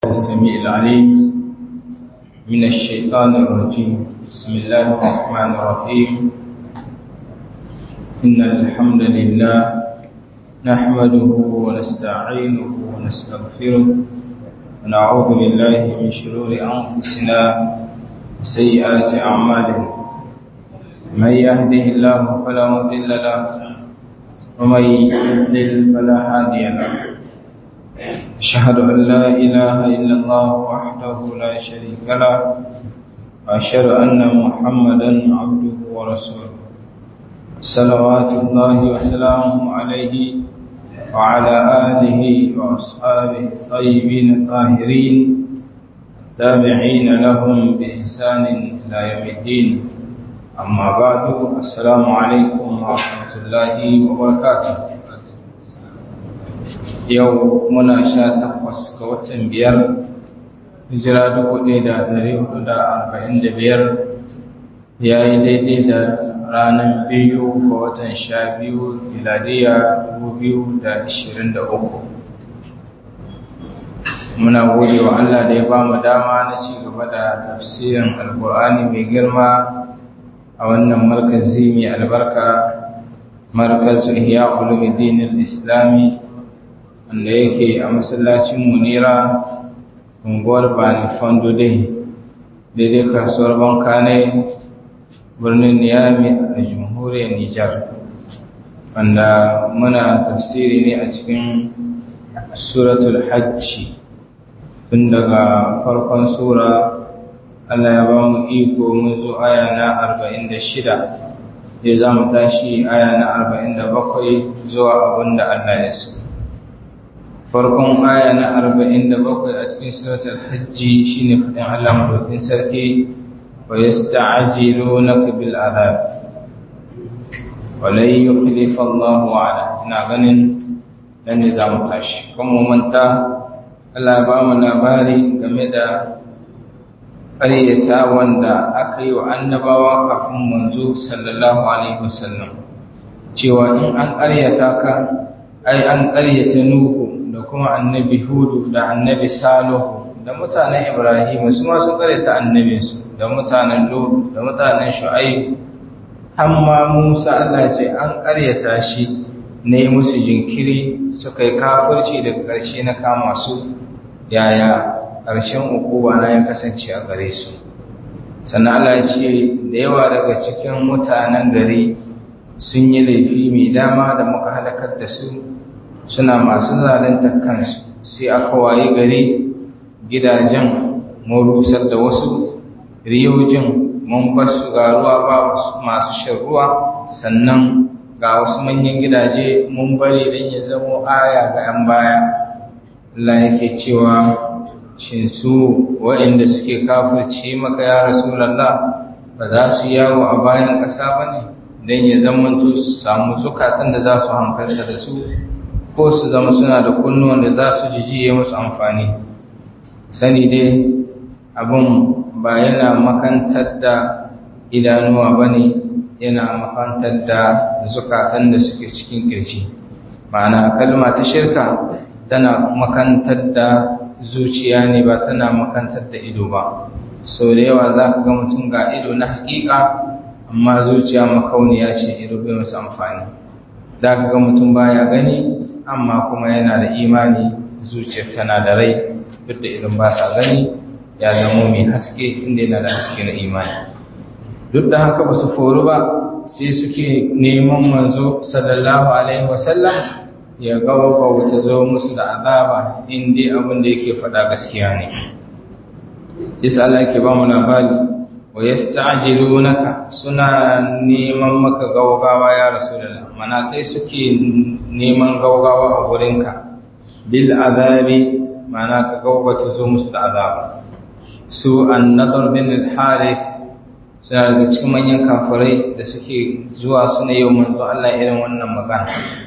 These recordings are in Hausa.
السميع العليم من الشيطان الرجيم بسم الله الرحمن الرحيم إن الحمد لله نحمده ونستعينه ونستغفره ونعوذ بالله من شرور أنفسنا وسيئات أعمالنا من يهده الله فلا مضل له ومن يضلل فلا هادي له أشهد أن لا إله إلا الله وحده لا شريك له وأشهد أن محمدا عبده ورسوله صلوات الله وسلامه عليه وعلى آله وأصحابه الطيبين الطاهرين التابعين لهم بإحسان إلى يوم الدين أما بعد السلام عليكم ورحمة الله وبركاته yau muna sha takwas ga watan biyar hijira dubu ɗaya da ɗari hudu da arba'in da biyar ya yi daidai da ranar biyu ga watan sha biyu miladiya dubu biyu da ashirin da uku muna gode wa Allah da ya ba mu dama na ci gaba da tafsirin alkur'ani mai girma a wannan markazi mai albarka markazu ihya ulumuddin islami wanda yake a masallacin munira unguwar bani fondo dai daidai kasuwar banka ne birnin niyami a jamhuriyar nijar wanda muna tafsiri ne a cikin suratul hajji tun daga farkon sura allah ya ba mu iko mun zo aya na 46 zai za mu tashi aya na 47 zuwa abinda allah ya so farkon aya na arba'in da bakwai a cikin suratul hajji shine fadin Allah madaukin sarki wa yasta'jilunaka bil adab wa la yukhlifa Allahu wa'ada ina ganin dan ne zamu tashi kuma manta Allah ba mu labari game da ƙaryata wanda aka yi wa annabawa kafin manzo sallallahu alaihi wasallam cewa in an ƙaryata ka ai an ƙaryata nuhu da kuma annabi hudu da annabi salihu da mutanen ibrahim su ma sun karanta annabinsu da mutanen lut da mutanen shu'aib amma musa Allah ce an karyata shi ne musu jinkiri suka yi kafirci daga ƙarshe na kama su yaya ƙarshen ukuwa na ya kasance a gare su sannan Allah ce da yawa daga cikin mutanen gari sun yi laifi mai dama da muka halakar da su suna masu zalunta kansu sai aka waye gari gidajen mun rusar da wasu riyojin mun basu ga ruwa ba masu shan ruwa sannan ga wasu manyan gidaje mun bari don ya zamo aya ga 'yan baya Allah yake cewa shin su waɗanda suke kafirce maka ya rasulallah ba za su yawo a bayan ƙasa ba ne don ya zamanto su samu zukatan da za su hankalta da su ko su zama suna da kunnuwan da za su jijiye musu amfani sani dai abin ba yana makantar da idanuwa ba ne yana makantar da zukatan da suke cikin ƙirji ma'ana kalma ta shirka tana makantar da zuciya ne ba tana makantar da ido ba sau da yawa za ka ga mutum ga ido na haƙiƙa amma zuciya makauniya ce ido bai masu amfani za ka ga mutum baya gani amma kuma yana da imani zuciyar tana da rai duk da idan ba sa gani ya zama mai haske inda yana da haske na imani duk da haka ba su foru ba sai suke neman manzo sallallahu alaihi wasallam ya gawa wata zo musu da azaba inda abin da yake faɗa gaskiya ne yasa Allah yake ba mu labari wa yasta'jilunaka suna neman maka gaugawa ya rasulullah mana kai suke neman gaugawa a gurinka bil azabi mana ka gaugata zo musu da azaba su an-nadar bin al-harith suna daga cikin manyan kafirai da suke zuwa suna yau manzo Allah irin wannan magana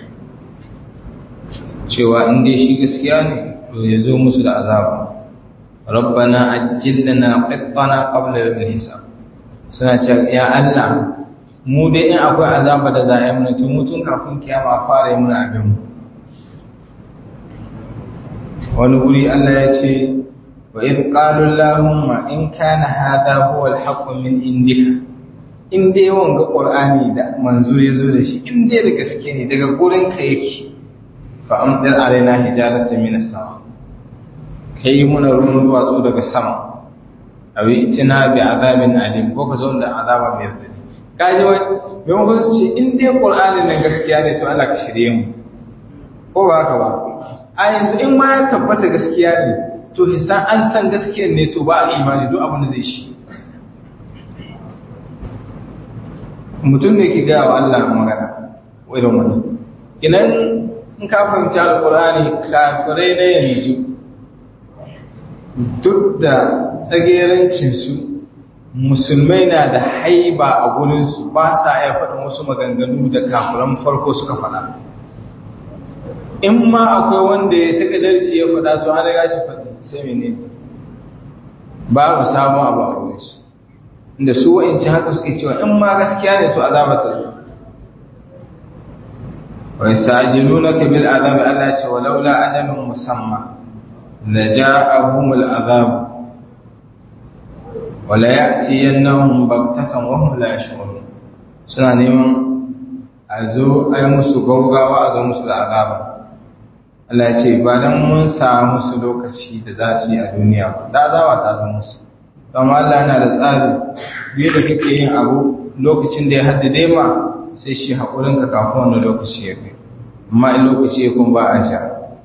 cewa in dai shi gaskiya ne to ya zo musu da azaba rabbana ajjil lana qittana qabla yawmil hisab suna cewa ya Allah mu dai in akwai azaba da za a yi mana tun mutum kafin kiyama fara yi mana abin mu wani wuri Allah ya ce wa in qalu allahumma in kana hadha huwa al-haqq min indika in dai wanga qur'ani da manzo ya zo da shi in dai da gaske ne daga gurin ka yake fa amdir alaina hijaratan min as-sama kai muna ruwan duwatsu daga sama awi itina bi azabin alim ko ka zo da azaba mai radadi kaji wai maimakon su ce in dai qur'ani na gaskiya ne to Allah ka shirye mu ko ba haka ba a yanzu in ma ya tabbata gaskiya ne to hisan an san gaskiyar ne to ba a imani duk abin da zai shi mutum ne ke gaya wa Allah magana irin wani idan in ka fahimci alkur'ani kafirai na yanzu duk da tsagerancinsu musulmai na da haiba a gurinsu ba sa iya faɗin wasu maganganu da kafiran farko suka faɗa in ma akwai wanda ya taƙa darci ya faɗa to an riga shi faɗi sai mene babu sabon abu a gurinsu inda su wa'inci haka suke cewa in ma gaskiya ne to azaba ta zo wa yastajilunaka bil azabi Allah ce walaula ajalun musamma la ja'ahum al azab wa la ya'tiyannahum baghtatan wa hum la yash'urun suna neman a zo ai musu gaugawa a zo musu da azaba Allah ya ce ba dan mun samu musu lokaci da za su yi a duniya ba da azaba ta zo musu don Allah yana da tsari biyu da kake yin abu lokacin da ya haddade ma sai shi haƙurinka kafin wani lokaci ya kai amma in lokaci ya kun ba a sha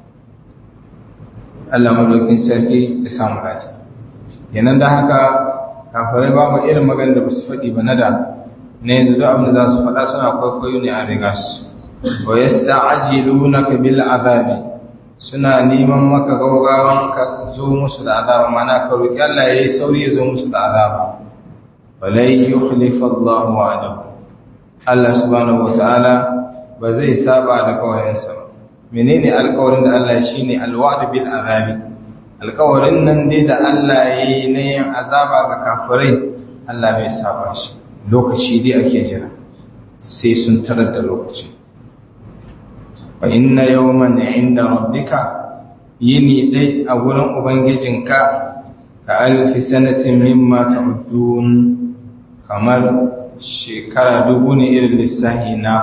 Allah madaukin sarki ya samu dace yanan da haka kafirai babu irin magana da ba su faɗi ba na da na yanzu duk abin da za su faɗa suna kwaikwayo ne a riga su wa yasta'jilunaka bil azabi suna neman maka gaugawan ka zo musu da azaba mana ka roki Allah yayi sauri ya zo musu da azaba walai yukhlifa Allah wa'adahu Allah subhanahu wataala ba zai saba da kawarinsa ba menene alƙawarin da Allah shine alwa'd bil azabi alƙawarin nan dai da Allah yayi na yin azaba ga kafirai Allah bai saba shi lokaci dai ake jira sai sun tarar da lokaci wa inna yawman inda rabbika yini dai a gurin ubangijinka ka alfi sanatin mimma ta'udun kamar shekara dubu ne irin lissahi na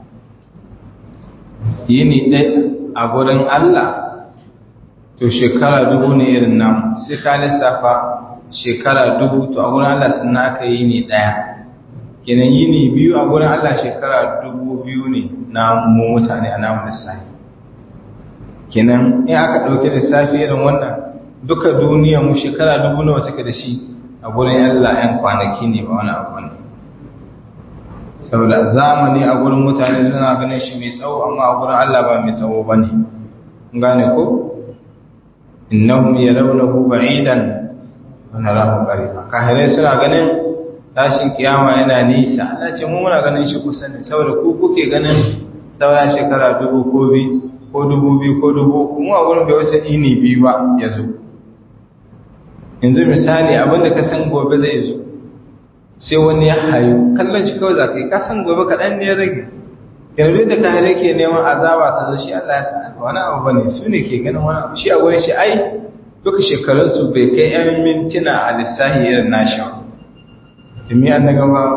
yini dai a gurin Allah to shekara dubu ne irin namu sai ka lissafa shekara dubu to a gurin Allah sun aka yi ne daya kenan yini biyu a gurin Allah shekara dubu biyu ne na mu mutane a namu lissafi kenan in aka ɗauki lissafi irin wannan duka duniya mu shekara dubu nawa take da shi a gurin Allah ‘yan kwanaki ne ba wani abu ne saboda zamani a gurin mutane suna ganin shi mai tsawo amma a gurin Allah ba mai tsawo ba ne gane ko innahum yarawnahu ba'idan wa narahu qariba kahirai suna ganin tashin kiyama yana nisa Allah ce mu muna ganin shi kusa ne saboda ku kuke ganin saura shekara dubu ko bi ko dubu biyu ko dubu mu a gurin bai wuce ini biyu ba ya zo yanzu misali abinda ka san gobe zai zo sai wani ya hayu kallon shi kawai za ka yi ka san gobe kaɗan ne ya rage yanzu da ka hare ke neman azaba ta zo shi Allah ya sa wani abu bane su ne ke ganin wani abu shi a gurin shi ai duka shekarunsu bai kai yan mintuna a lissahi irin nashi ba domin an daga ba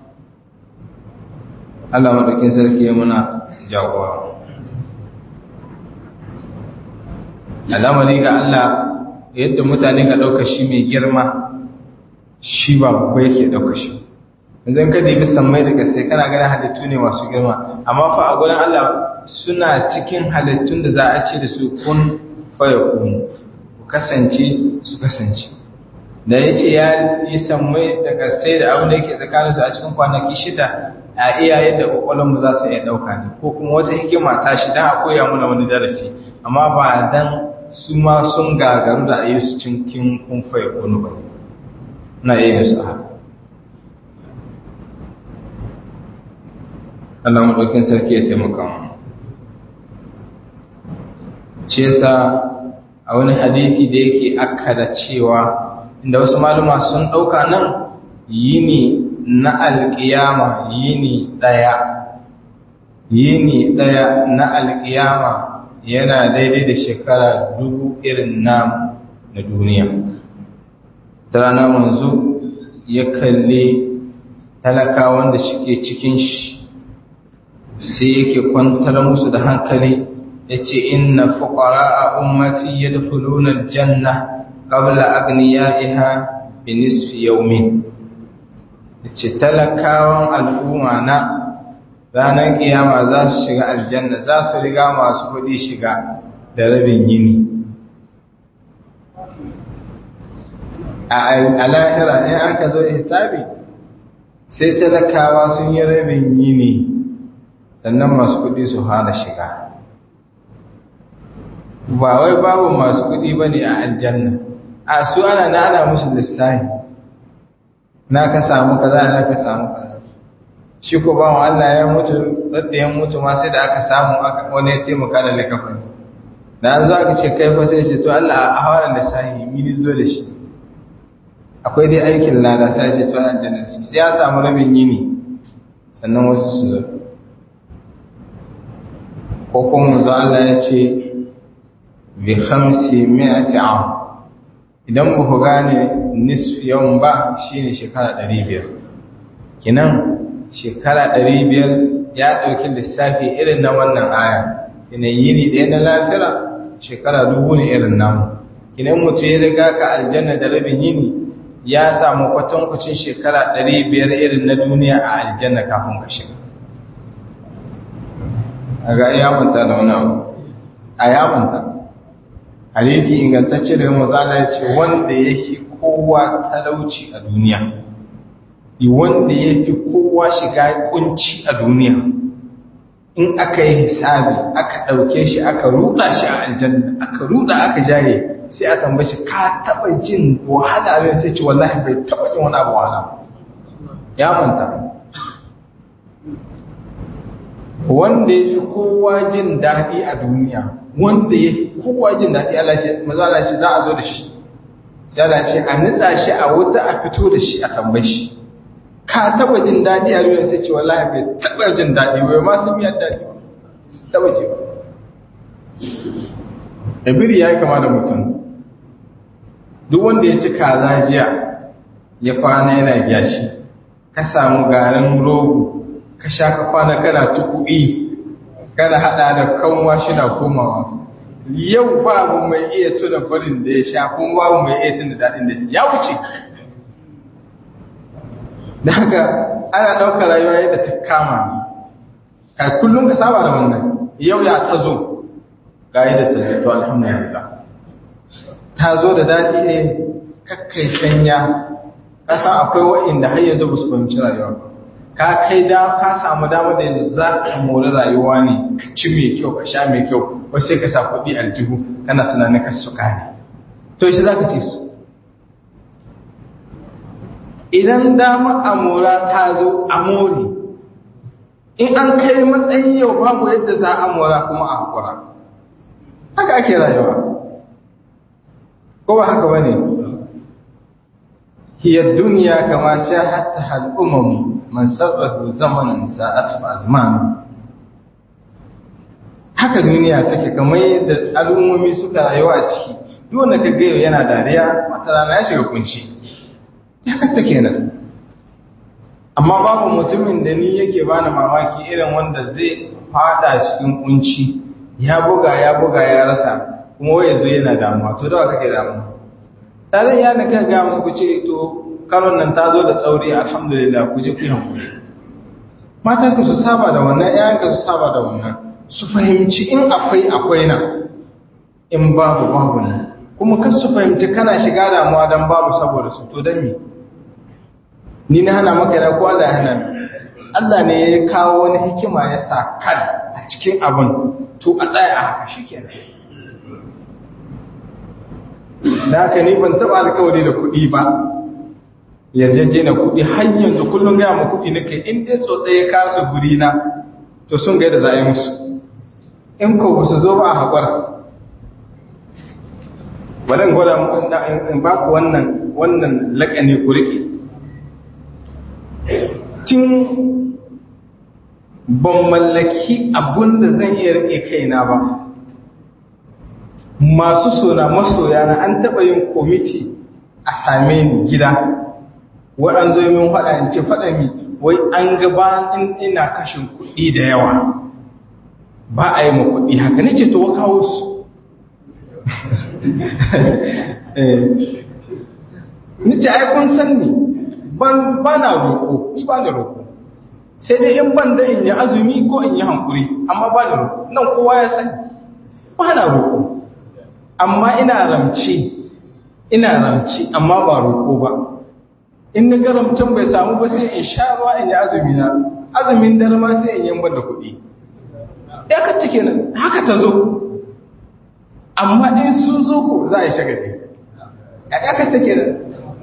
Allah maɗaukin sarki ya muna jagora al'amari ga Allah yadda mutane ka ɗauka shi mai girma shi ba babba yake ɗauka shi idan ka dibi sammai daga sai kana ganin halittu ne masu girma amma fa a gurin Allah suna cikin halittun da za a ce da su kun faya kunu ku kasance su kasance da ya ce ya yi sammai daga sai da abin da yake tsakaninsu a cikin kwanaki shida a iya yadda kwakwalonmu za ta iya ɗauka ne ko kuma wata hikima ta shi don a koya muna wani darasi amma ba dan su ma sun gagaru da a yi su cikin kumfaye kunu ba na iya yin su a haka Allah maɗaukin sarki ya taimaka mu shi yasa a wani hadithi da yake akkada cewa inda wasu maluma sun ɗauka nan yini na alƙiyama yini ɗaya yini ɗaya na alƙiyama yana daidai da shekara dubu irin namu na duniya ta rana manzo ya kalle talakawan da shike cikin shi sai yake kwantar musu da hankali ya ce inna fuqara a ummati yadkhuluna aljanna qabla aghniyaiha bi nisfi yawmin yace talakawan al'umma na ranar kiyama za su shiga aljanna za su riga masu kuɗi shiga da rabin yini a lahira in aka zo hisabi sai talakawa sun yi rabin yini sannan masu kuɗi su hana shiga ba wai babu masu kuɗi ba ne a aljanna a su ana na ana musu lissahi na ka samu kaza na ka samu kaza shi ko ba Allah ya mutu radda ya mutu ma sai da aka samu wani ya taimaka da likafin da an zo aka ce kai fa sai ce to Allah a hawara lissahi mini zo da shi akwai dai aikin lada sai ce to aljanna shi sai ya samu rabin yini sannan wasu su zo ko kuma manzo Allah ya ce bi khamsi mi'ati am idan ba ku gane nisfi yawan ba shine shekara 500 kinan shekara 500 ya dauki lissafi irin na wannan aya kinan yini ɗaya na lafira shekara dubu ne irin namu kinan mutu ya riga ka aljanna da rabin yini ya samu kwatankwacin shekara 500 irin na duniya a aljanna kafin ka shiga a ga yawanta da wani abu a yawanta hadithi ingantacce daga mazala ya ce wanda ya fi kowa talauci a duniya wanda ya fi kowa shiga kunci a duniya in aka yi hisabi aka ɗauke shi aka ruɗa shi a aljanna aka ruɗa aka jaye sai a tambaye shi ka taɓa jin wahala ne sai ce wallahi bai taɓa jin wani abu wahala ya manta wanda ya fi kowa jin daɗi a duniya wanda ya fi kowa jin daɗi Allah ce maza Allah ce za a zo da shi sai Allah ce a nitsa shi a wuta a fito da shi a tambaye shi ka taba jin daɗi a duniya sai ce wallahi bai taba jin daɗi bai ma sun miyar daɗi ba taba ce ba ibiri ya yi kama da mutum duk wanda ya ci kaza jiya ya kwana yana gyashi ka samu garin rogo ka sha ka kwana kana tuku'i kana hada da kanwa shi na komawa yau babu mai iya tuna farin da ya sha kuma babu mai iya tuna daɗin da ya wuce da haka ana ɗaukar rayuwa yadda ta kama ni ka kullum ka saba da wannan yau ya ta zo ga yadda ta zo to alhamdulillah ta zo da daɗi ne kakkai sanya ka san akwai wa'inda har yanzu ba su fahimci rayuwa ba ka kai da ka samu damar da yanzu za ka mori rayuwa ne ka ci mai kyau ka sha mai kyau wasu sai ka sa kuɗi aljihu kana tunanin ka su kare to shi za ka ci su idan damar amora ta zo a mori in an kai matsayin yau babu yadda za a mora kuma a haƙura haka ake rayuwa ko ba haka ba ne hiyar duniya kama sha hatta al'ummamu man sarrafa zamanin sa'atu azmanu haka duniya take kamar yadda al'ummomi suka rayuwa a ciki duk wanda ka gayo yana dariya wata rana ya shiga kunci ya katta kenan amma babu mutumin da ni yake bani mamaki irin wanda zai fada cikin kunci ya buga ya buga ya rasa kuma wai yazo yana damuwa to da kake damuwa tare ya na kai ga musu ku ce to karon nan ta zo da tsauri alhamdulillah ku je ku hankuri matan ka su saba da wannan ƴaƴan ka su saba da wannan su fahimci in akwai akwai na in babu babu ne kuma kan su fahimci kana shiga damuwa dan babu saboda su to dan me ni na hana maka yana ko Allah ya hana ni Allah ne ya kawo wani hikima ya sa kan a cikin abin to a tsaya a haka shikenan da haka ni ban taba alkawari da kuɗi ba yarjeje na kuɗi har yanzu kullum gaya ma kuɗi nake in dai tsotsaye ya kasu guri na to sun ga yadda za a yi musu in ko ba su zo ba a haƙura bari in gwada in ba ku wannan wannan laƙani ku riƙe tun ban mallaki abun da zan iya rike kaina ba masu sona masoya na an taɓa yin komiti a same ni gida wai an zo min faɗa in ce faɗa mi wai an gaba in ina kashin kuɗi da yawa ba a yi ma kuɗi haka ni ce to wa kawo su ni ce ai kun san ni ba na roƙo ni ba da roƙo sai dai in ban da in yi azumi ko in yi hankuri amma ba da roƙo nan kowa ya sani ba na roƙo amma ina ramci ina ramci amma ba roƙo ba in na garamcin bai samu ba sai in sha ruwa in yi azumi na azumin dare ma sai in yi ban da kuɗi ya ka cike nan haka ta zo amma in sun zo ko za a yi shagali ya ka take nan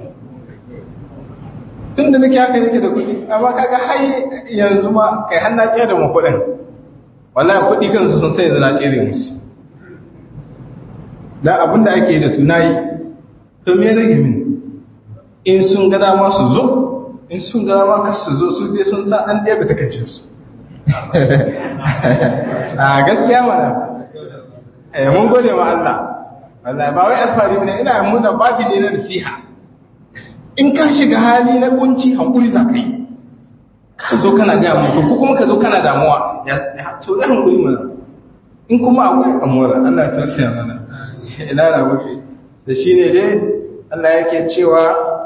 tun da nake haka nake da kuɗi amma kaga har yanzu ma kai har na tsaya da mu kuɗin wallahi kuɗi kansu sun sai yanzu na tsere musu dan abin da ake yi da su nayi to me rage min in sun ga dama su zo in sun ga dama ka su zo su dai sun san an ɗaya ta kace su a gaskiya mana eh mun gode wa Allah wallahi ba wai alfari ne ina muna babi ne na nasiha in ka shiga hali na kunci hankuri za ka yi ka zo kana ga mutum ko kuma ka zo kana damuwa ya to da hankuri mana in kuma akwai amura Allah ya tausaya mana ina na wuce da shine dai Allah yake cewa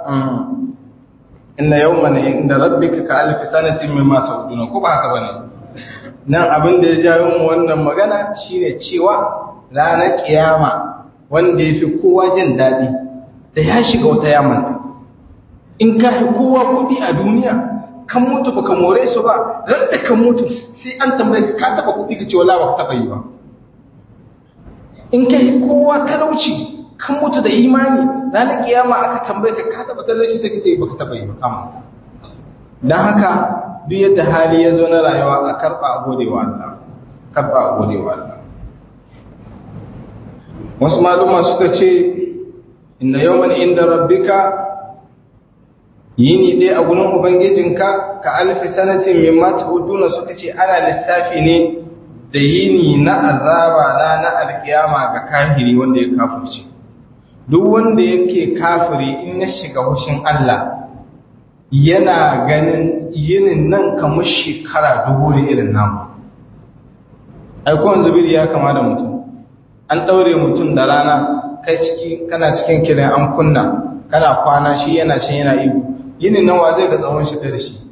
inna yawman inda rabbika ka alf sanatin mimma ta'uduna ko ba haka bane nan abin da ya jawo mu wannan magana shine cewa ranar kiyama wanda yafi kowa jin dadi da ya shiga wata yamanta in ka fi kowa kudi a duniya kan mutu ba ka more su ba ran da ka mutu sai an tambaye ka taba kudi ka ce wala ba ka taba yi ba in ka yi kowa talauci kan mutu da imani ranar kiyama aka tambaye ka ka taba talauci sai ka ce ba ka taba yi ba kama don haka duk yadda hali ya zo na rayuwa a karɓa a gode wa Allah karɓa a gode wa Allah wasu maluma suka ce inna yawman inda rabbika yini dai a gurin ubangijinka ka alfi sanatin min mata huduna suka ce ana lissafi ne da yini na azaba na na alkiyama ga kafiri wanda ya kafirce duk wanda yake kafiri in ya shiga hushin Allah yana ganin yinin nan kamar shekara dubu da irin namu aikon zubiri ya kama da mutum an ɗaure mutum da rana kai ciki kana cikin kiran an kunna kana kwana shi yana can yana ihu yinin nan wa zai ga tsawon shi da shi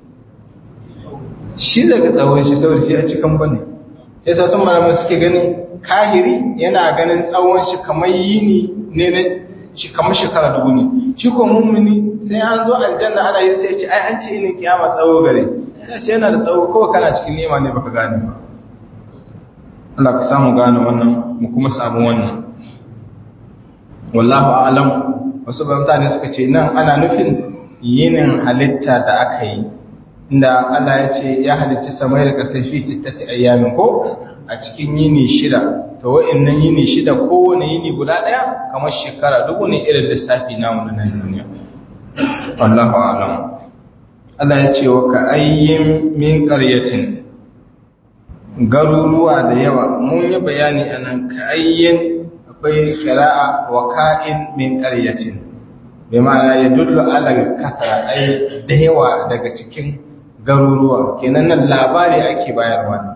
shi zai ga tsawon shi saboda shi a cikin bane sai sa sun malamai suke ganin kahiri yana ganin tsawon shi kamar yini ne na shi kamar shekara dubu ne shi ko mummuni sai an zo aljanna ana yin sai ce ai an ce yinin kiyama tsawo gare sai ce yana da tsawo kawai kana cikin nema ne baka gane ba Allah ka samu gane wannan mu kuma samu wannan wallahu a'lam wasu mutane suka ce nan ana nufin yinin halitta da aka yi inda Allah ya ce ya halitta samai da kasai fi sittati ayyamin ko a cikin yini shida to wa'annan yini shida kowane yini guda daya kamar shekara dubu ne irin lissafi namu na nan duniya wallahu a'lam Allah ya ce wa ka ayyin min qaryatin garuruwa da yawa mun yi bayani anan ka ayyin akwai qira'a wa ka'in min qaryatin bai ma'ana ya dullu ala kasara ai da yawa daga cikin garuruwa kenan nan labari ake bayarwa ne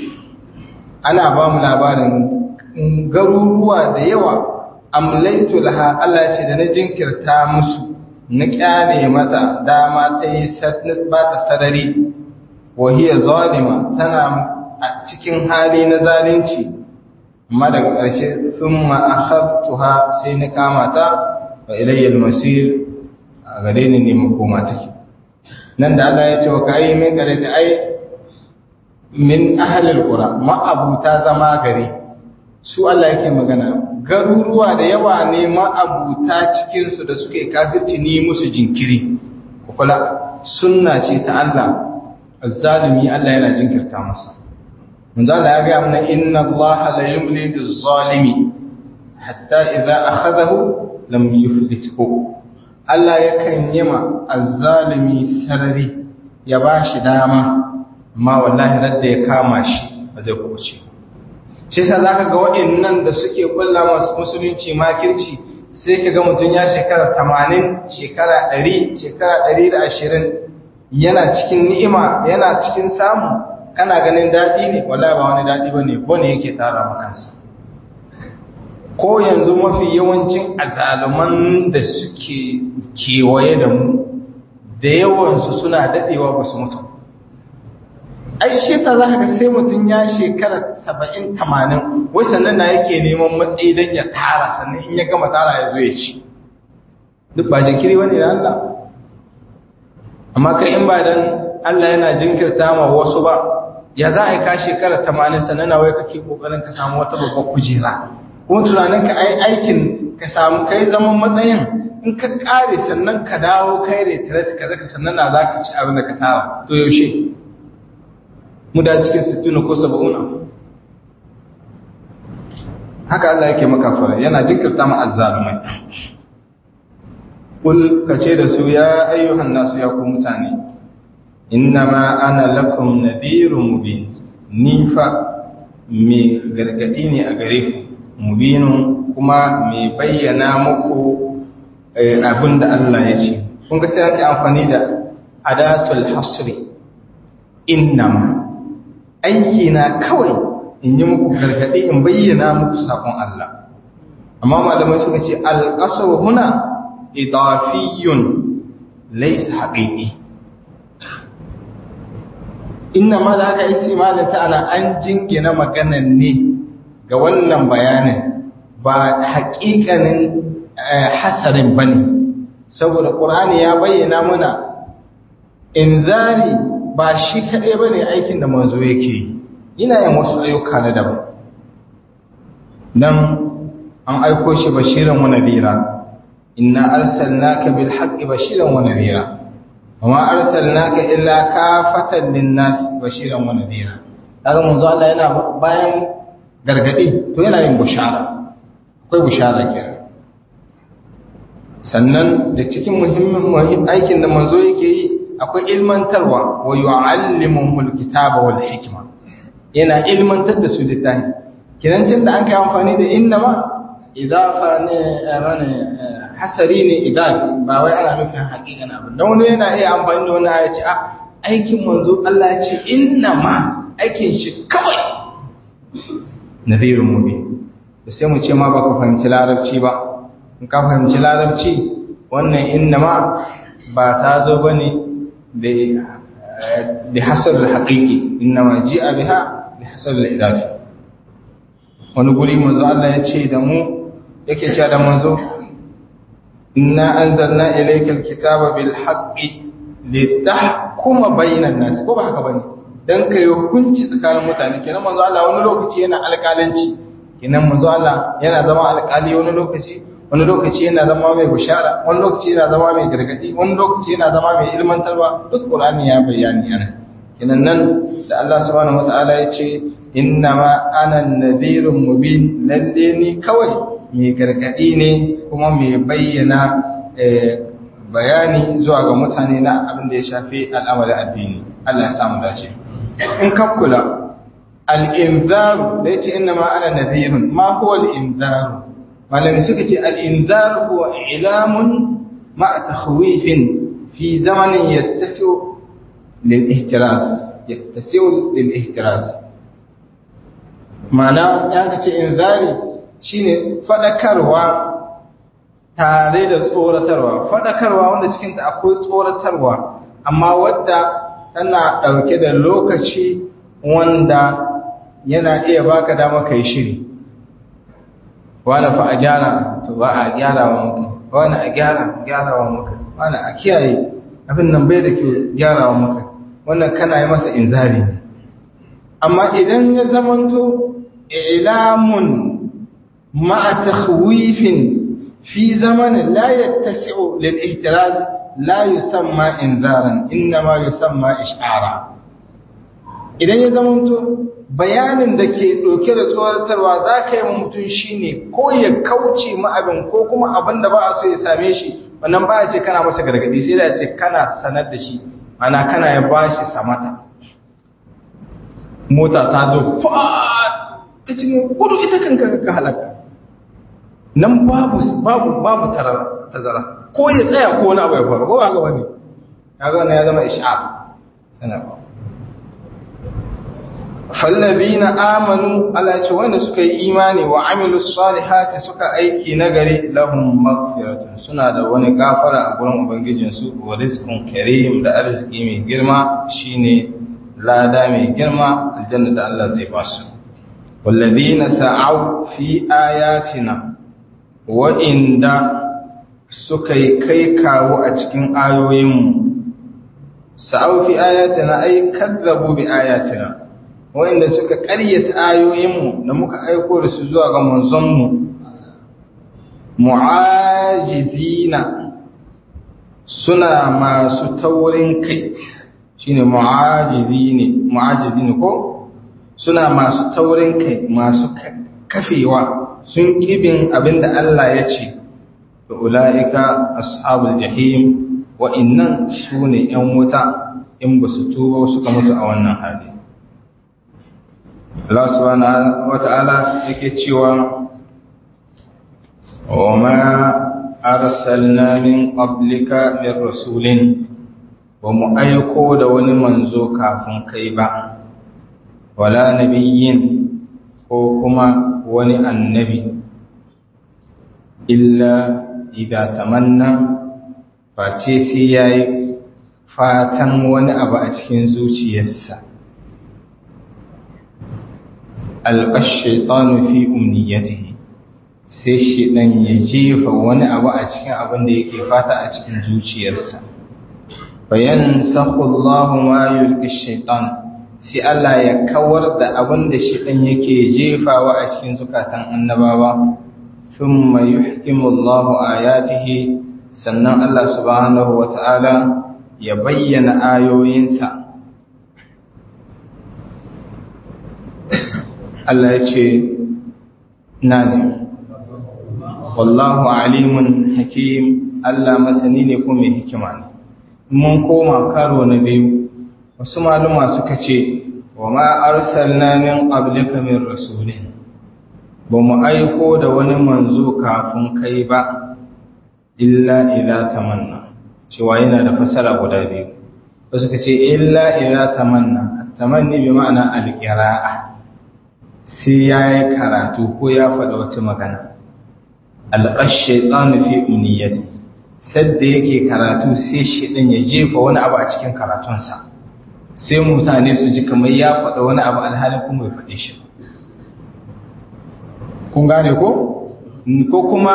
ana ba mu labarin garuruwa da yawa amlaitu laha Allah ce da na jinkirta musu na kyale mata dama ta yi ba ta sarari wa hiya zalima tana a cikin hali na zalunci amma daga ƙarshe sun ma'ahabtuha sai na kama ta wa ilayyar masir a gare ni ne makoma take nan da Allah ya ce wa kayi min gare ta ai min ahalil qura ma'abuta zama gare su Allah yake magana garuruwa da yawa ne ma'abuta cikin su da suke kafirci ni musu jinkiri kula sunna ce ta Allah azzalimi Allah yana jinkirta masa manzo Allah ya ga mana inna Allah la yumli biz-zalimi hatta idza akhadahu lam yuflithu Allah yakan yima azzalimi sarari ya bashi dama amma wallahi radda ya kama shi ba zai kuce shi sa za ka ga waɗannan da suke ƙulla masu musulunci makirci sai ka ga mutum ya shekara tamanin shekara ɗari shekara ɗari da ashirin yana cikin ni'ima yana cikin samu kana ganin daɗi ne wala ba wani daɗi ba ne bane yake tara makansa ko yanzu mafi yawancin azaluman da suke kewaye da mu da yawansu suna daɗewa ba su mutu ai shi yasa za ka ga sai mutum ya shekara saba'in tamanin wai sannan na yake neman matsayi don ya tara sannan in ya gama tara ya zo ya ci duk ba jinkiri wani da Allah amma kai in ba dan Allah yana jinkirta ma wasu ba ya za a yi ka shekara tamanin sannan na wai kake kokarin ka samu wata babbar kujera kuma tunanin ka ai aikin ka samu kai zaman matsayin in ka kare sannan ka dawo kai retret ka zaka sannan na za ka ci abin da ka tara to yaushe mu da cikin sittuna ko saba'una haka Allah yake maka fara yana jinkirta mu azzalumai kul kace da su ya ayyuhan nasu ya ku mutane innama ana lakum nadhirun mubin ni fa me gargadi ne a gare ku mubinun kuma me bayyana muku abin da Allah ya ce kun ga sai ake amfani da adatul hasri innama aiki na kawai in yi muku gargaɗi in bayyana muku sakon Allah amma malamai suka ce alƙasar huna idafiyun laisa haƙiƙi inna ma da aka isi malata ana an jingina maganan ne ga wannan bayanin ba haƙiƙanin hasarin ba ne saboda ƙur'ani ya bayyana muna inzari ba shi kaɗai ba ne aikin da manzo yake yi yana yin wasu ayyuka na daban nan an aiko shi bashiran wa nadira inna arsalnaka bil haqqi bashiran wa nadira wama arsalnaka illa kafatan lin nas bashiran wa nadira kaga manzo Allah yana bayan gargadi to yana yin bushara akwai bushara kenan sannan da cikin muhimmin aikin da manzo yake yi akwai ilmantarwa wa yu'allimuhumul kitaba wal hikma yana ilmantar da su littafi kinancin da an kai amfani da innama idafa ne rane hasari ne idafi ba wai ana nufin haƙiƙan abin don wani yana iya amfani da wani aya ce a aikin manzo Allah ya ce innama aikin shi kawai nadhirun mubin da sai mu ce ma ba ka fahimci larabci ba in ka fahimci larabci wannan innama ba ta zo bane بحسب الحقيقي إنما جاء بها بحسب الإضافي wani guri manzo Allah ya ce da mu yake cewa da manzo inna anzalna ilayka alkitaba bil haqqi litahkuma bainan nas ko ba haka bane dan kai hukunci tsakanin mutane kenan manzo Allah wani lokaci yana alƙalanci kenan manzo Allah yana zama alƙali wani lokaci wani lokaci yana zama mai bishara wani lokaci yana zama mai gargadi wani lokaci yana zama mai ilmantarwa duk qur'ani ya bayani yana kinan nan da Allah subhanahu wataala ya ce innama ana nadhirun mubin lalle ni kawai mai gargadi ne kuma mai bayyana bayani zuwa ga mutane na abin da ya shafi al'amarin addini Allah ya samu dace in ka kula al-inzaru da yace innama ana nadhirun ma huwa al-inzaru malami suka ce al'inzar kuwa ilamun ma'a takhwifin fi zamanin yattasiu lil'ihtiras mana ya ka ce inzari shine fadakarwa tare da tsoratarwa fadakarwa wanda cikinta akwai tsoratarwa amma wadda tana ɗauke da lokaci wanda yana iya baka dama kai shiri wani fa a gyara to ba a gyara wa muka wani a gyara gyara wa muka wani a kiyaye abin nan bai da ke gyara wa muka wannan kana yi masa inzari ne amma idan ya zamanto ilamun ma'a takhwifin fi zamanin la yattasi'u lil ihtiraz la yusamma inzaran inma yusamma ish'ara idan ya zamanto bayanin da ke ɗauke da tsoratarwa za ka yi wa mutum shi ne ko ya kauce ma'abin ko kuma abin da ba a so ya same shi wannan ba a ce kana masa gargadi sai da ce kana sanar da shi mana kana ya ba shi samata mota ta zo yace gudu ita kanka ka halaka nan babu babu babu tazara ko ya tsaya ko wani abu ya faru ko ba ga wani kaga wannan ya zama ish'ab sana ba fallabina amanu Allah ce wanda suka yi imani wa amilus salihati suka aiki nagari lahum maghfiratun suna da wani gafara a gurin ubangijin su wa rizqun karim da arziki mai girma shine lada mai girma aljanna da Allah zai ba su wallabina sa'au fi ayatina wa inda suka yi kai kawo a cikin ayoyinmu sa'au fi ayatina ay kazzabu bi ayatina wanda suka ƙaryata ayoyinmu da muka aiko da su zuwa ga manzonmu mu'ajizina suna masu taurin kai shine mu'ajizine mu'ajizine ko suna masu taurin kai masu kafewa sun kibin abinda Allah ya ce da ula'ika ashabul jahim wa'innan su ne ‘yan wuta in ba su tuba suka mutu a wannan hali Allah subhanahu wata'ala yake cewa wa ma arsalna min qablika min rasulin wa mu aiko da wani manzo kafin kai ba wala nabiyyin ko kuma wani annabi illa idza tamanna face sai yayi fatan wani abu a cikin zuciyarsa alƙashaitanu fi umniyatihi sai shi ɗan ya jefa wani abu a cikin abin da yake fata a cikin zuciyarsa bayan sakullahu ma yulki shaitan sai Allah ya kawar da abin da shi ɗan yake jefawa a cikin zukatan annabawa thumma yuhkimullahu ayatihi sannan Allah subhanahu wata'ala ya bayyana ayoyinsa Allah ya ce na ne wallahu alimun hakim Allah masani ne kuma mai hikima ne mun koma karo na biyu wasu maluma suka ce wa ma arsalna min qablika min rasulin ba mu aiko da wani manzo kafin kai ba illa idza tamanna cewa yana da fasara guda biyu wasu suka ce illa idza tamanna tamanni bi ma'ana al-qira'a sai ya yi karatu ko ya faɗa wata magana alƙashe tsanu fi uniyati sadda yake karatu sai shi ɗin ya jefa wani abu a cikin karatunsa sai mutane su ji kamar ya faɗa wani abu alhalin kuma ya faɗe shi kun gane ko? ko kuma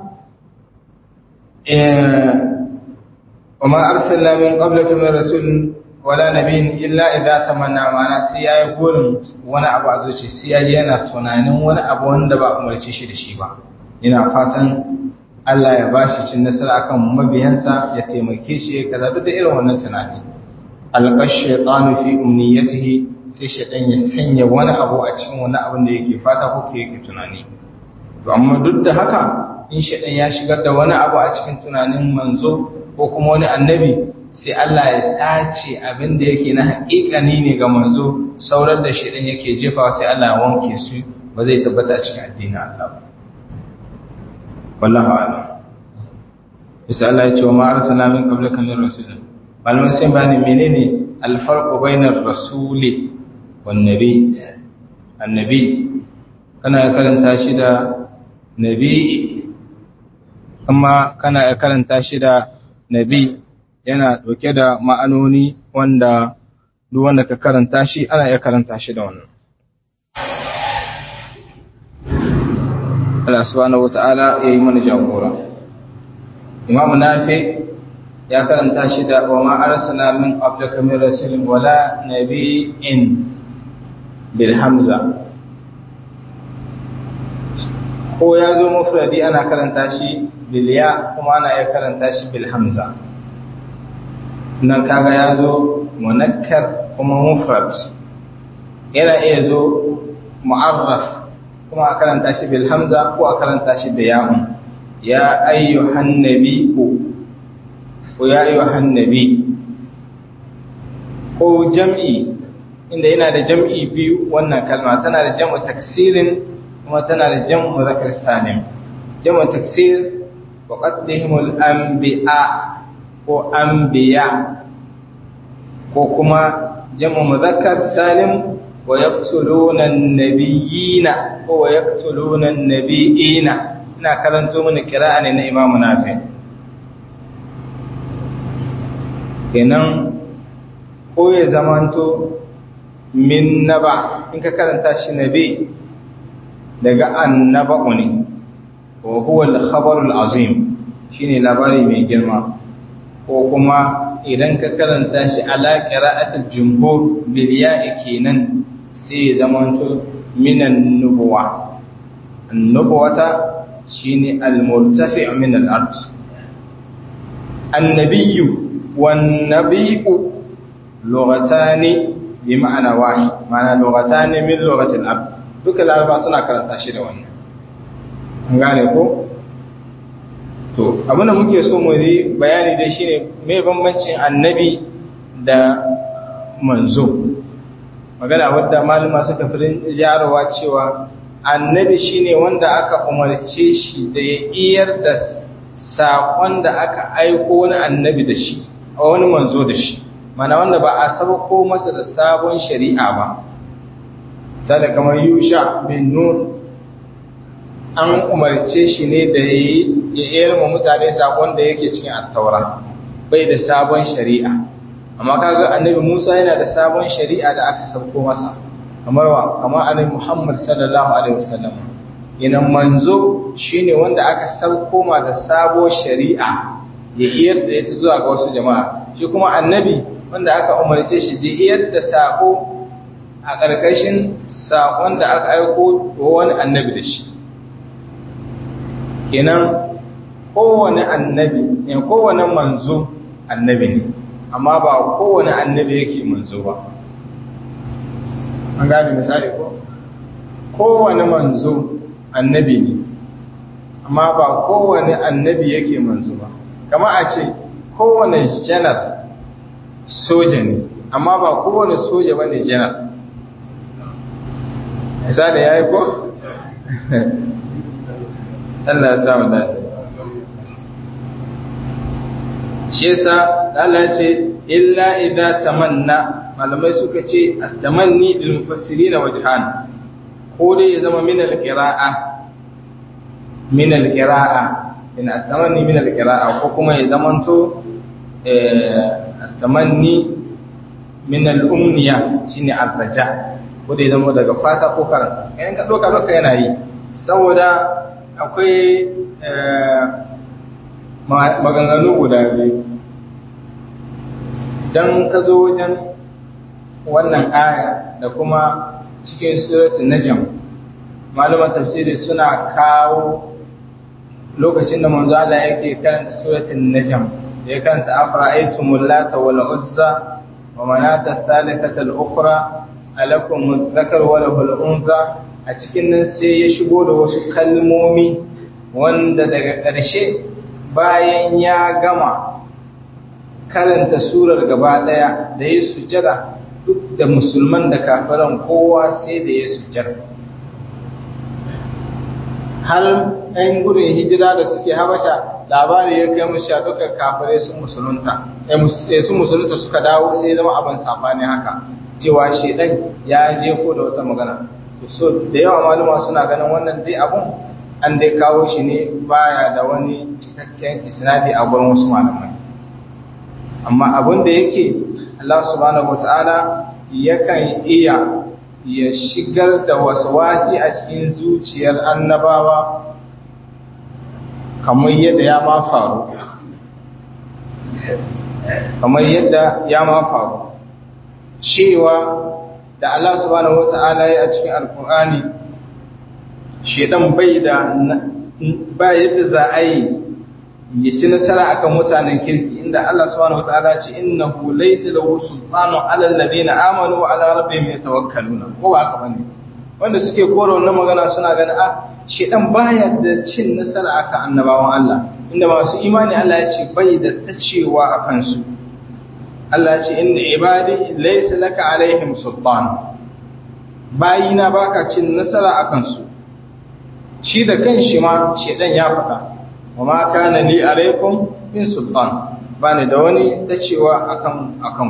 wa ma arsalna min qablaka min rasulin wala nabiyin illa idza tamanna mana sai yayi gurin wani abu a zuci sai yayi yana tunanin wani abu wanda ba umarce shi da shi ba ina fatan Allah ya bashi cin nasara akan mabiyansa ya taimake shi kaza duk da irin wannan tunani alqash shaytanu fi umniyatihi sai shaytan ya sanya wani abu a cikin wani abin da yake fata ko yake tunani to amma duk da haka in shaytan ya shigar da wani abu a cikin tunanin manzo ko kuma wani annabi sai Allah ya tace abin da yake na haƙiƙani ne ga manzo saurar da shi ɗin yake jefawa sai Allah ya wanke su ba zai tabbata cikin addinin Allah ba wallahu a'lam bisa Allah ya ce wa ma arsalna min qablika min rasulin malaman sai bayani menene alfarqu bainar rasuli wan nabi annabi kana karanta shi da nabi amma kana karanta shi da nabi yana ɗauke da ma'anoni wanda duk wanda ka karanta shi ana iya karanta shi da wannan. Allah subhanahu wata'ala ya yi mana jagora. Imam Nafi ya karanta shi da wa ma'arsana min qablaka min rasulin wala nabiyyin bil hamza. Ko ya zo mufradi ana karanta shi bil ya kuma ana iya karanta shi bil hamza. nan kaga ya zo munakkar kuma mufrad yana iya zo mu'arraf kuma a karanta shi bil hamza ko a karanta shi da ya'un ya ayyuhan nabi ko ya ayyuhan nabi ko jam'i inda yana da jam'i biyu wannan kalma tana da jam'u taksirin kuma tana da jam'u zakar salim jam'u taksir wa qatlihimul anbiya ko anbiya ko kuma jam'u muzakkar salim wa yaqtuluna an-nabiyina ko wa yaqtuluna an-nabiyina ina karanto mana kira'a ne na Imam Nafi kenan ko ya zamanto min naba in ka karanta shi nabi daga annaba'u ne wa huwa al-khabar al-azim shine labari mai girma ko kuma idan ka karanta shi ala qira'atil jumhur bil ya'i kenan sai ya zamanto minan nubuwa annubuwata shine al-murtafi' min al-ard annabiyyu wan nabiyyu lughatani bi ma'ana wahid ma'ana lughatani min lughati al-ab duka laraba suna karanta shi da wannan an gane ko to abin da muke so mu yi bayani dai shine me bambancin annabi da manzo magana wadda malama suka fi jarawa cewa annabi shine wanda aka umarce shi da ya iyar da saƙon da aka aiko wani annabi da shi a wani manzo da shi mana wanda ba a sabako masa da sabon shari'a ba sada kamar yusha bin nun an umarce shi ne da ya iyar ma mutane saƙon da yake cikin attaura bai da sabon shari'a amma kaga annabi musa yana da sabon shari'a da aka sabko masa kamar wa kamar annabi Muhammad sallallahu alaihi wasallam idan manzo shine wanda aka sauko ma da sabo shari'a ya iyar da ita zuwa ga wasu jama'a shi kuma annabi wanda aka umarce shi da iyar da sako a ƙarƙashin sakon da aka aiko wa wani annabi da shi kenan kowane annabi ne kowane manzo annabi ne amma ba kowane annabi yake manzo ba an gane misali ko kowane manzo annabi ne amma ba kowane annabi yake manzo ba kama a ce kowane janar soja ne amma ba kowane soja ba ne janar misali ya yi ko? Allah ya samu dace shi yasa Allah ce illa idza tamanna malamai suka ce at-tamanni lil mufassirin wajhan ko dai ya zama min al-qira'a min al-qira'a in at-tamanni min al-qira'a ko kuma ya zamanto at-tamanni min al-umniya shine ar-raja ko dai zama daga fata ko karanta idan ka doka doka yana yi saboda akwai maganganu guda biyu don ka zo wajen wannan aya da kuma cikin suratun najam malaman tafsiri suna kawo lokacin da manzo Allah yake karanta suratun najam da ya karanta afra'aytumul lata wal uzza wa manata thalithata al ukhra alakum dhakar wa lahul unza a cikin nan sai ya shigo da wasu kalmomi wanda daga ƙarshe bayan ya gama karanta surar gaba ɗaya da ya sujada duk da musulman da kafiran kowa sai da ya sujada har ɗan gudun hijira da suke habasha labari ya kai musu duka kafirai sun musulunta sun musulunta suka dawo sai zama abin safani haka cewa shedan ya jefo da wata magana so da yawa maluma suna ganin wannan dai abun an dai kawo shi ne baya da wani cikakken isnadi a gurin wasu malamai amma abin da yake Allah subhanahu wataala yakan iya ya shigar da waswasi a cikin zuciyar annabawa kamar yadda ya ma faru kamar yadda ya ma faru cewa da Allah subhanahu wata'ala ya a cikin alkur'ani shedan bai da ba yadda za a yi ya ci nasara akan mutanen kirki inda Allah subhanahu wata'ala ce innahu laysa lahu sultanu ala alladhina amanu wa ala rabbihim yatawakkaluna ko ba haka bane wanda suke kora wannan magana suna ganin a shedan baya da cin nasara akan annabawan Allah inda masu imani Allah ya ce bai da tacewa akan su Allah ce inna ibadi laysa laka alaihim sultan bayina baka cin nasara akan su shi da kanshi ma shedan ya faɗa wa ma kana li alaikum min sultan bani da wani ta cewa akan akan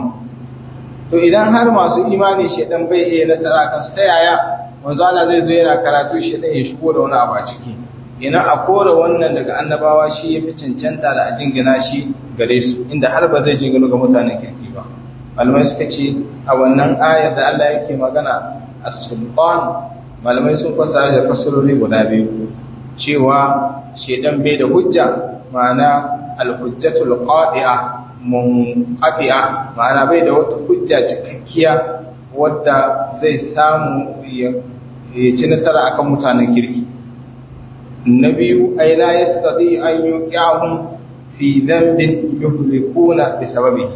to idan har masu imani shedan bai iya nasara akan su ta yaya manzo Allah zai zo yana karatu shedan ya shigo da wani abu a ciki ina a kora wannan daga annabawa shi yafi cancanta da a jingina shi gare su inda har ba zai jingina ga mutanen kirki ba malamai suka ce a wannan ayar da Allah yake magana as-sultan malamai sun fasara da fasarori guda biyu cewa shedan bai da hujja ma'ana al-hujjatul qadi'a munqati'a ma'ana bai da wata hujja cikakkiya wadda zai samu ya ci nasara akan mutanen kirki na biyu ai la yastati an yuqihum fi dhanbin yuhlikuna bi sababihi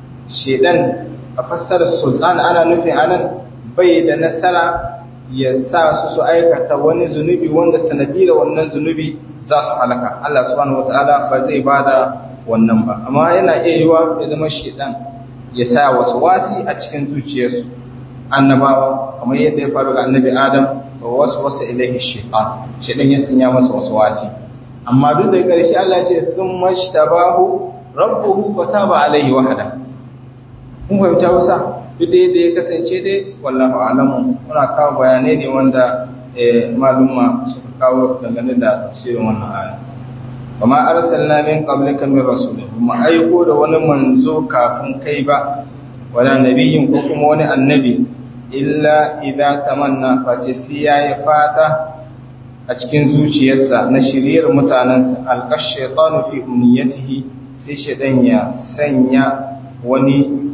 shedan a fassarar sultan ana nufin anan bai da nasara ya sa su su aikata wani zunubi wanda sanadiyar wannan zunubi za su halaka Allah subhanahu wataala ba zai bada wannan ba amma yana iya yiwa ya zama shedan ya sa wasu wasi a cikin zuciyarsu annabawa kamar yadda ya faru ga annabi Adam wa wasu wasu ilaihi shaytan shedan ya sanya masa wasu wasi amma duk da ƙarshe Allah ya ce thumma shtabahu rabbuhu fataba alaihi wahda kun fahimta wasa duk da yadda ya kasance dai wallahu alamu muna kawo bayanai ne wanda malumma suka kawo dangane da tafsirin wannan aya kuma arsalna min qablika min rasulin kuma aiko da wani manzo kafin kai ba wala nabiyin ko kuma wani annabi illa idza tamanna face sai yayi fata a cikin zuciyarsa na shiriyar mutanansa alqash shaytanu fi umniyatihi sai shaytan ya sanya wani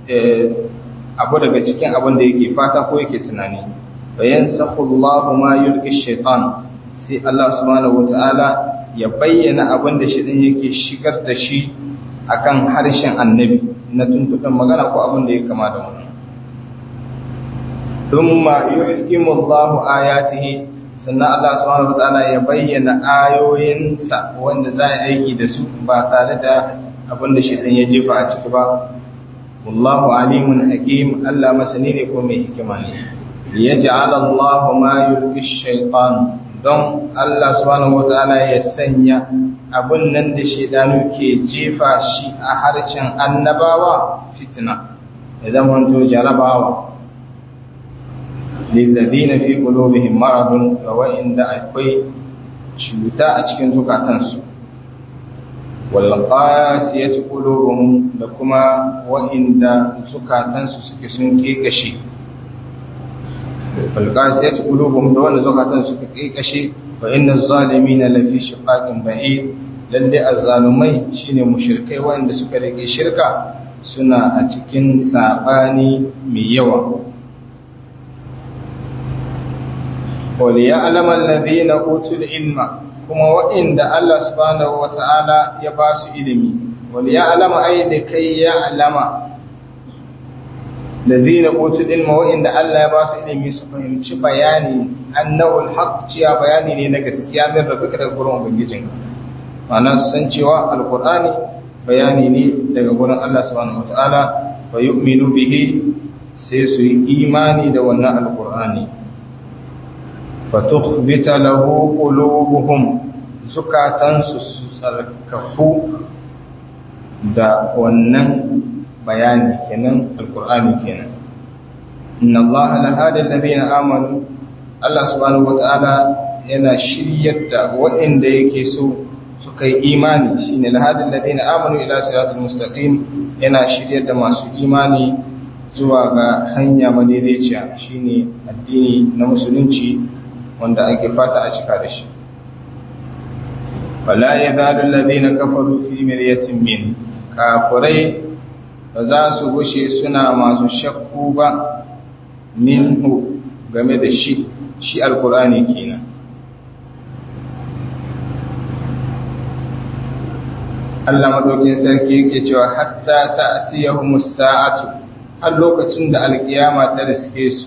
abu daga cikin abin da yake fata ko yake tunani bayan sakullahu ma yulki shaitan sai Allah subhanahu wataala ya bayyana abin da shaitan yake shigar da shi akan harshen annabi na tuntuɓin magana ko abin da ya kama da wannan thumma yuhkimu Allahu ayatihi sannan Allah subhanahu wataala ya bayyana ayoyinsa wanda za a aiki da su ba tare da abin da shaitan ya jefa a ciki ba wallahu alimun hakim Allah masani ne ko mai hikima ne liyaj'al Allah ma yulqi shaytan don Allah subhanahu wataala ya sanya abun nan da shedanu ke jefa shi a harshen annabawa fitna ya zama to jarabawa lilladina fi qulubihim maradun wa inda akwai cuta a cikin zukatansu walƙasiyar ƙulubuhun da kuma wa'inda zukatansu suke sun ƙeƙashe walƙasiyar ƙulubuhun da wanda zukatansu suke ƙeƙashe wa inda zalimi na lafi shiƙaƙin ba'i lalle azzalumai shine mushirkai wanda suka rike shirka suna a cikin saɓani mai yawa waliya alamar ladina utul ilma kuma waɗanda Allah subhanahu wata'ala ya ba su ilimi wani ya alama ai da kai ya alama da zina kotu ilma waɗanda Allah ya ba su ilimi su fahimci bayani annawul haq ciya bayani ne na gaskiya min rabbika daga gurin ubangijin ma'ana su san cewa alqur'ani bayani ne daga gurin Allah subhanahu wata'ala wa yu'minu bihi sai su yi imani da wannan alqur'ani fatukhbita lahu qulubuhum zukatansu su tsarkaku da wannan bayani kenan alqur'ani kenan inna allaha la hadi alladhina amanu Allah subhanahu wata'ala yana shiryar da waɗanda yake so suka yi imani shine la hadi alladhina amanu ila siratal mustaqim yana shiryar da masu imani zuwa ga hanya madaidaiciya shine addini na musulunci wanda ake fata a cika da shi wala yazalu alladhina kafaru fi miryatin min kafirai ba za su gushe suna masu shakku ba minhu game da shi shi alqur'ani kenan Allah madaukin sarki yake cewa hatta ta'tiyahumus sa'atu har lokacin da alkiyama ta riske su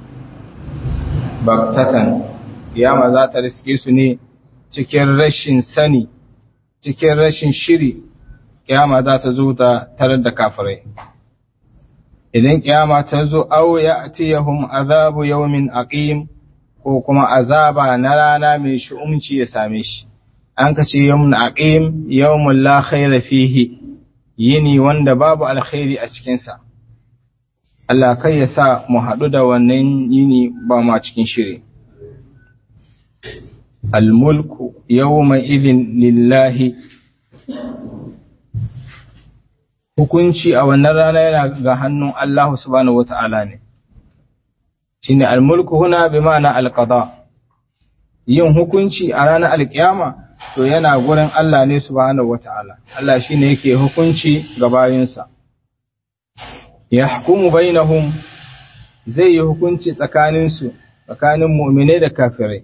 baktatan kiyama za ta riske su ne cikin rashin sani cikin rashin shiri kiyama za ta zo ta tarar da kafirai idan kiyama ta zo aw ya'tiyahum azabu yawmin aqim ko kuma azaba na rana mai shi'umci ya same shi an kace yawmun aqim yawmun la khayra fihi yini wanda babu alkhairi a cikin sa Allah kai ya sa mu haɗu da wannan yini ba ma cikin shiri al-mulku yawma idhin lillahi hukunci a wannan rana yana ga hannun Allah subhanahu wata'ala ne shine al-mulku huna bi ma'ana al-qada yin hukunci a ranar alkiyama to yana gurin Allah ne subhanahu wata'ala Allah shine yake hukunci ga bayinsa yahkumu bainahum zai yi hukunci tsakaninsu tsakanin mu'minai da kafirai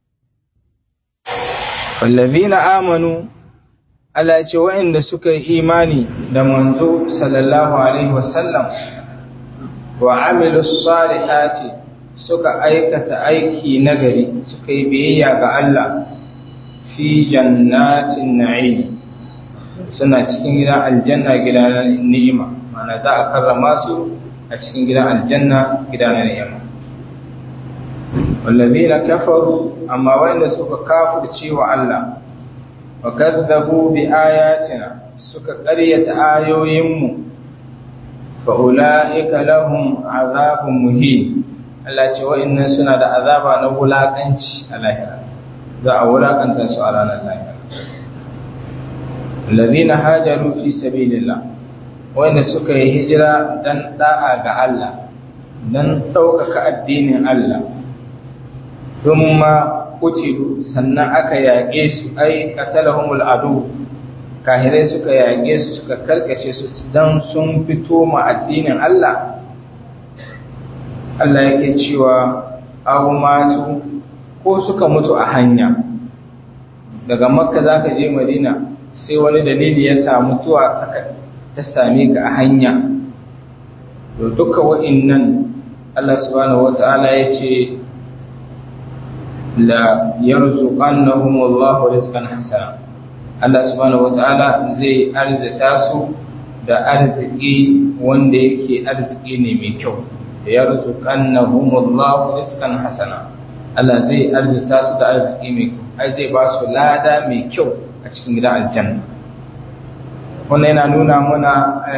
wallazina amanu Allah ce waɗanda suka yi imani da manzo sallallahu alaihi wasallam wa amilu salihati suka aikata aiki nagari suka yi biyayya ga Allah fi jannatin na'im suna cikin gidan aljanna gidan ni'ima mana za a karrama su a cikin gidan aljanna gidan ni'ima wallazina kafaru amma wanda suka kafirce wa Allah wa kadzabu bi ayatina suka ƙaryata ayoyinmu fa ulaika lahum azabun muhin Allah ce wa'annan suna da azaba na wulakanci a lahira za a wulakanta su a ranar lahira alladhina hajaru fi sabilillah wanda suka yi hijira dan da'a ga Allah dan ɗaukaka addinin Allah thumma kutilu sannan aka yaƙe su ai qatalahumul adu kahirai suka yaƙe su suka karkace su dan sun fito ma addinin Allah Allah yake cewa aw matu ko suka mutu a hanya daga makka zaka je madina sai wani dalili ya samu tuwa ta same ka a hanya to duka wa'annan Allah subhanahu wataala yace la yarzuqannahum Allahu rizqan hasana Allah subhanahu wataala zai arzita su da arziki wanda yake arziki ne mai kyau da yarzuqannahum Allahu rizqan hasana Allah zai arzita su da arziki mai kyau ai zai ba su lada mai kyau a cikin gidan aljanna wannan yana nuna mana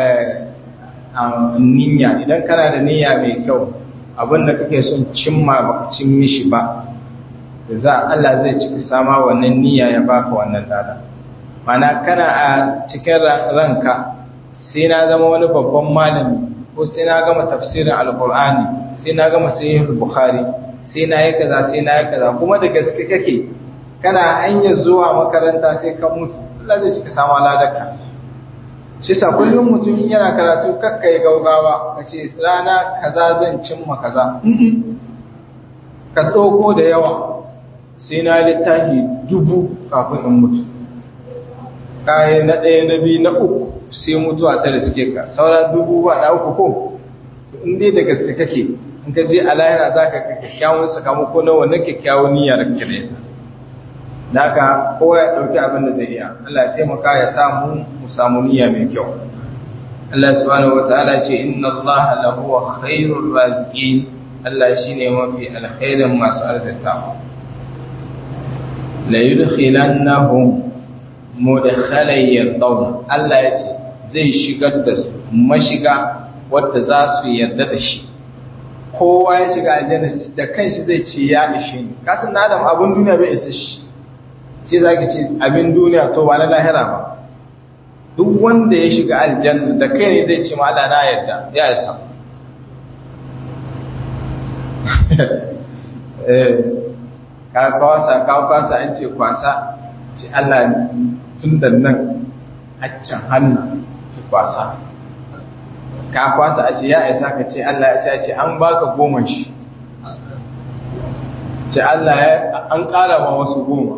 niyya idan kana da niyya mai kyau abinda kake son cimma baka cin mishi ba za Allah zai ciki sama wannan niyya ya baka wannan lada mana kana a cikin ranka sai na zama wani babban malami ko sai na gama tafsirin alkur'ani sai na gama sahihul bukhari sai na yi kaza sai na yi kaza kuma da gaske kake kana hanyar zuwa makaranta sai ka mutu Allah zai cika sama ladaka shi sa kullum mutum yana karatu kakka yi gaugawa ka ce rana kaza zan cimma kaza ka ɗauko da yawa sai na littafi dubu kafin in mutu kayi na ɗaya na biyu na uku sai mutuwa ta riske ka saura dubu ba na uku ko in dai da gaske kake in ka je a lahira za ka kyakkyawan sakamako na wannan kyakkyawan niyya da kake da ita da haka kowa ya ɗauki abin da zai iya Allah ya taimaka ya samu mu samu niyya mai kyau Allah subhanahu wataala ce inna Allah lahu khairur raziqin Allah shine mafi alkhairin masu arzikawa la yudkhilannahum mudkhalan yardawna Allah ya ce zai shigar da su mashiga wadda za su yarda da shi kowa ya shiga aljanna da kanshi zai ce ya ishe ni kasan na adam abin duniya bai isa shi ce za ki ce abin duniya to ba na lahira ba duk wanda ya shiga aljanna da kai ne zai ce ma Allah na yarda ya isa eh ka kwasa ka kwasa an ce kwasa ce Allah tun da nan haccan hannu ce kwasa ka kwasa a ce ya isa ka ce Allah ya sai ce an baka goma shi ce Allah ya an ƙara ma wasu goma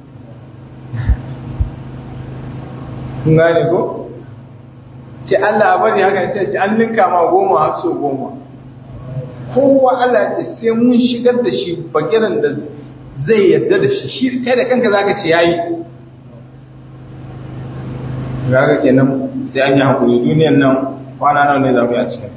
kun gane ko ce Allah bari haka sai ce an ninka ma goma har so goma kowa Allah ce sai mun shigar da shi bagiran da zai yadda da shi shi kai da kanka zaka ce yayi gaga kenan sai an yi hakuri duniyan nan kwana nawa ne zamu yi a cikin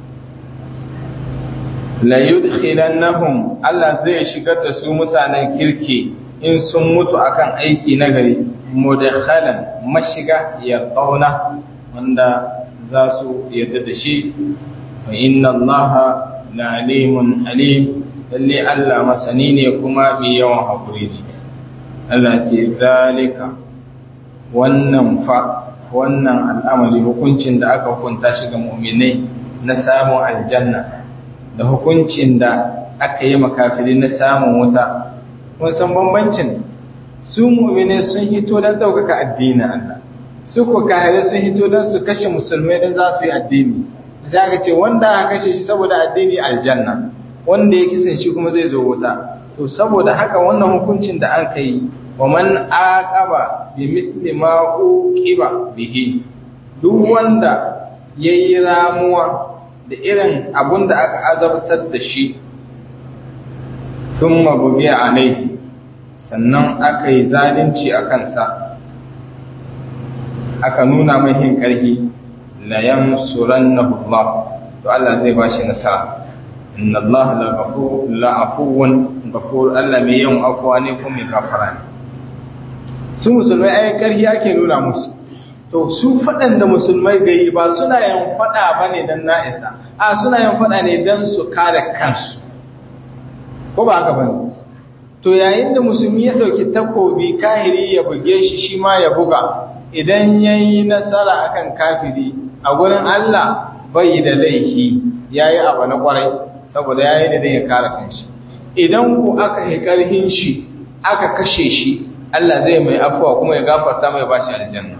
la yudkhilannahum Allah zai shigar da su mutanen kirki in sun mutu akan aiki nagari mudakhalan mashiga ya qauna wanda za su yadda da shi wa inna allaha la alimun alim lalle Allah masani ne kuma mai yawan hakuri ne Allah ce zalika wannan fa wannan al'amari hukuncin da aka hukunta shi ga mu'minai na samun aljanna da hukuncin da aka yi makafiri na samun wuta kun san bambancin su mu'minai sun hito don ɗaukaka addinin Allah su ko kahire sun hito don su kashe musulmai don za su yi addini sai aka ce wanda aka kashe shi saboda addini aljanna wanda ya kisan shi kuma zai zo wuta to saboda haka wannan hukuncin da aka yi wa man aqaba bi mithli ma uqiba bihi duk wanda yayi ramuwa da irin abun da aka azabtar da shi thumma bugi alaihi sannan aka yi zalunci a kansa aka nuna mai hin ƙarfi la yansurannahu Allah to Allah zai ba shi nasara inna Allah la ghafur la afuwun ghafur Allah mai yawan afuwa ne kuma mai gafara ne su musulmai ai ƙarfi ake nuna musu to su faɗan da musulmai gayi ba suna yin faɗa bane dan na'isa a suna yin faɗa ne dan su kare kansu ko ba haka bane to yayin da musulmi ya ɗauki takobi kahiri ya buge shi shi ma ya buga idan ya yi nasara akan kafiri a gurin Allah bai da laifi ya yi abu na kwarai saboda ya yi da zai ya kare kanshi idan ku aka yi ƙarhin shi aka kashe shi Allah zai mai afuwa kuma ya gafarta mai bashi aljanna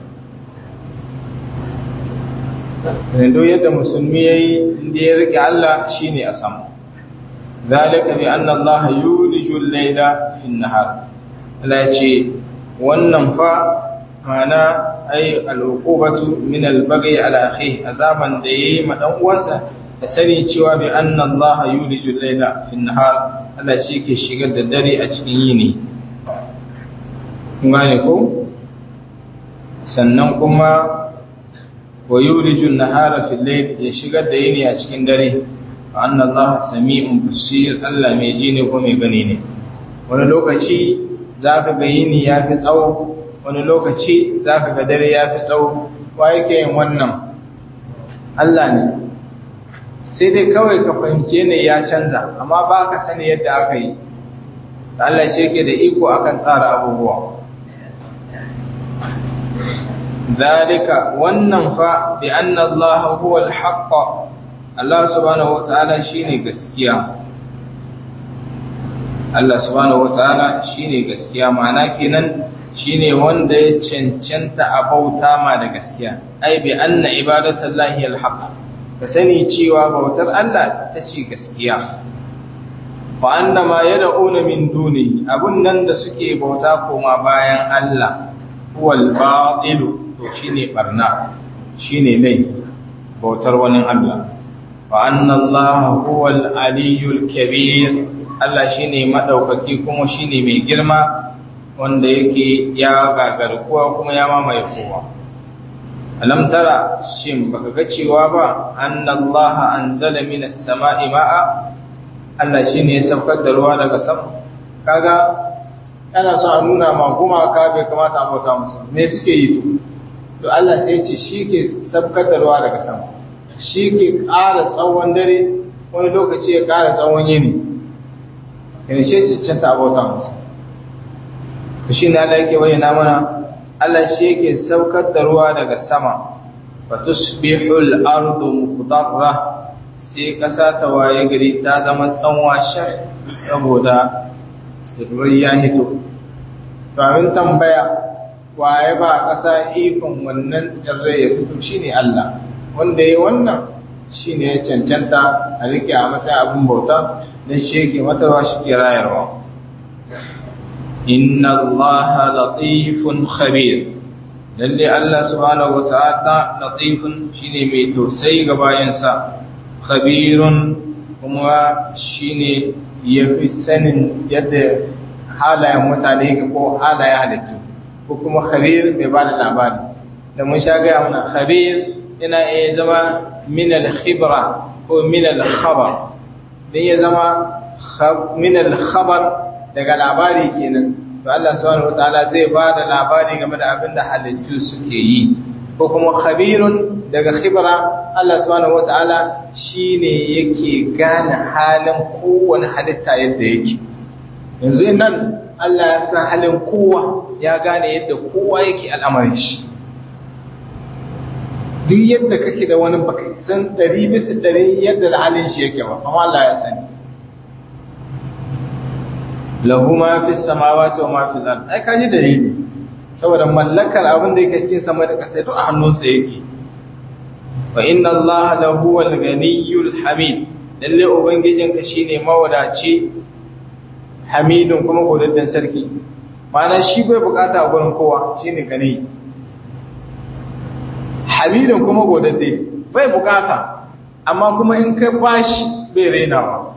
Rendo yadda musulmi ya yi inda ya rike Allah shi ne a sama ذلك بأن الله يولج الليل في النهار Allah ya ce wannan fa mana ai al'uqubatu min al-baghi ala akhi azaban da yayi ma dan uwansa da sani cewa bi anna Allah yuliju al-layla fi an-nahar Allah shi ke shigar da dare a cikin yini kun gane ko sannan kuma wa yuliju an-nahara fi al-layl ya shigar da yini a cikin dare anna Allah sami'un basir Allah mai ji ne ko mai gani ne wani lokaci zaka ga yini yafi tsawo wani lokaci zaka ga dare yafi tsawo wa yake yin wannan Allah ne sai dai kawai ka fahimce ne ya canza amma ba ka sani yadda aka yi Allah shi yake da iko akan tsara abubuwa ذلك wannan fa bi anna Allah huwa al-haqq Allah subhanahu wataala shine gaskiya Allah subhanahu wataala shine gaskiya ma'ana kenan shine wanda ya cancanta a bauta ma da gaskiya ai bi anna ibadatullahi al-haqq ka sani cewa bautar Allah ta ce gaskiya wa anna ma yad'una min duni abun nan da suke bauta koma bayan Allah huwal batilu to shine barna shine lai bautar wani Allah wa anna Allah huwal aliyul kabir Allah shine madaukaki kuma shine mai girma wanda yake ya gagarkuwa kuma ya mamaye kowa alam tara shin baka ga cewa ba anna Allah anzala minas sama'i ma'a Allah shine ya saukar da ruwa daga sama kaga ana so a nuna ma gumaka bai kamata a bauta musu me suke yi to to Allah sai ce shi ke sabkatarwa daga sama shi ke ƙara tsawon dare wani lokaci ya ƙara tsawon yini yana shi cancanta abota musu to shi ne Allah yake bayyana mana Allah shi yake saukar da ruwa daga sama fa tusbihul ardu muqdarra sai ƙasa ta waye gari ta zama tsanwa shar saboda tsirrai ya hito to abin tambaya waye ba ƙasa ikon wannan tsirrai ya fito shine Allah wanda ya wannan shine ya cancanta a rike a matsayin abin bauta don shi yake matarwa shi ke rayarwa inna allaha latifun khabir lalle Allah subhanahu wata'ala latifun shine mai tausayi ga bayansa khabirun kuma shine yafi sanin yadda halayen mutane ko halayen halittu ko kuma khabir mai ba da labari da mun sha gaya mana khabir yana iya zama min al-khibra ko min al-khabar dan ya zama min al-khabar daga labari kenan to Allah subhanahu wataala zai ba da labari game da abin da halittu suke yi ko kuma khabirun daga khibra Allah subhanahu wataala shine yake gane halin kowane halitta yadda yake yanzu nan Allah ya san halin kowa ya gane yadda kowa yake al'amarin shi duk yadda kake da wani baka san ɗari bisa ɗari yadda da halin shi yake ba amma Allah ya sani lahu ma fi samawati wa ma fi al ai ka ji dalili saboda mallakar abin da yake cikin sama da ƙasa duk a hannunsa yake wa inna Allah lahu wal ganiyyul hamid lalle ubangijinka shine mawadaci hamidun kuma godaddan sarki ma'ana shi bai bukata a gurin kowa shine gani hamidun kuma godadde bai bukata amma kuma in kai bashi bai rainawa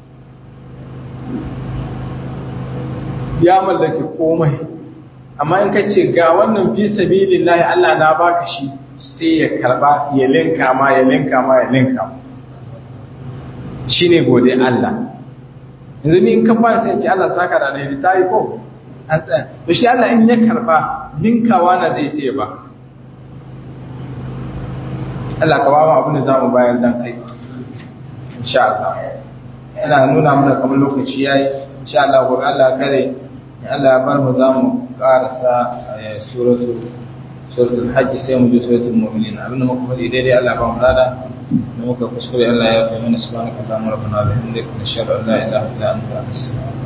ya mallaki komai amma in ka ce ga wannan fi sabilillahi Allah na baka shi sai ya karba ya linka ma ya linka ma ya linka ma shine gode Allah yanzu ni in ka fara sai ce Allah saka da ne ta yi ko an tsaya to shi Allah in ya karba linkawa na zai sai ba Allah ka ba mu abin da zamu bayar dan kai insha Allah ina nuna mana kamar lokaci yayi insha Allah gobe Allah kare Allah ya bar mu zamu karasa suratul suratul hajj sai mu je suratul mu'minin abin da muka faɗi daidai Allah ba mu lada da muka kuskure Allah ya kai mana subhanaka allahumma rabbana wa bihamdika nashhadu an la ilaha illa anta astaghfiruka